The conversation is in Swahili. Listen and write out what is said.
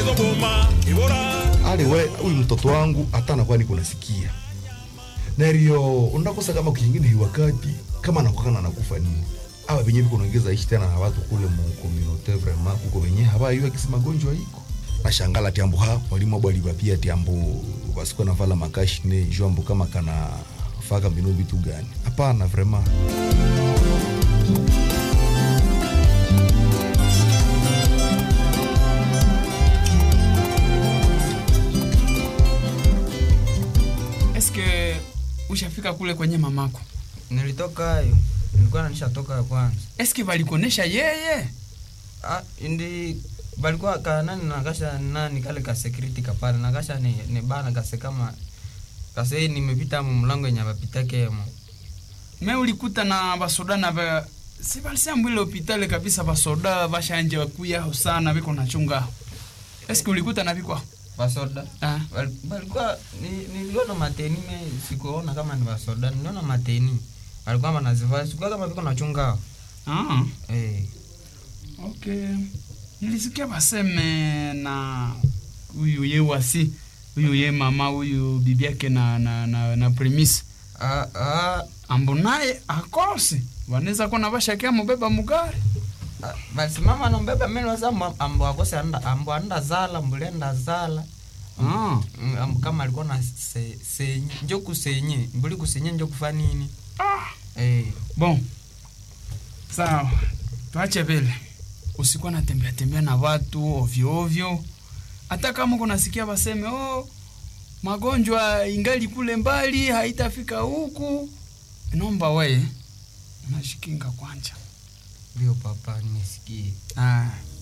ali we huyu mtoto wangu hata anakuwa niko nasikia nario unakosa kama kingine hii wakati kama anakukana nakufa nini awa venye viko naongeza ishi tena na watu kule mu communauté vraiment kuko venye habayua kisi magonjwa iko nashangala tiambo ha mwalimu abwa alibapia tiambo basikuwa navala makashine jambo kama kana faka mbino vitu gani hapana vraiment eske ushafika kule kwenye mamako nilitoka hayo nilikuwa nishatoka kwanza eske valikuonesha yeye ah, ndi balikuwa ka nani nakasha nani kale ka security kapale nakasha ni, ni bana kase kama kase nimepita mu mlango yenye bapitake mo me ulikuta na basoda na ba si balisiambwile hopitale kabisa basoda bashanje bakuyaho sana biko nachungaho eske ulikuta na bikwaho basoda ah. Bal- balikuwa ni- niliona mateni me sikuona kama ni basoda niliona mateni walikuwa banazivaa sikuwa kama viko nachungao ah. eh. okay nilisikia baseme na huyu ye wasi huyu ye mama huyu bibi yake na, na, na, na premise ah, ah, ambo naye akose wanaweza kuwa na bashakia mubeba mugari ah, basi mama nombeba mimi wasa ambo akose anda ambo anda zala mbule anda zala ah. Mm, ambo kama alikuwa na se, senye njo kusenye mbuli kusenye njo kufa nini ah. eh. bon sawa tuache vile usikuwa natembea tembea na watu ovyo ovyo hata kama kunasikia baseme oh, magonjwa ingali kule mbali haitafika huku naomba we unashikinga kwanja ndio papa nimesikie ah.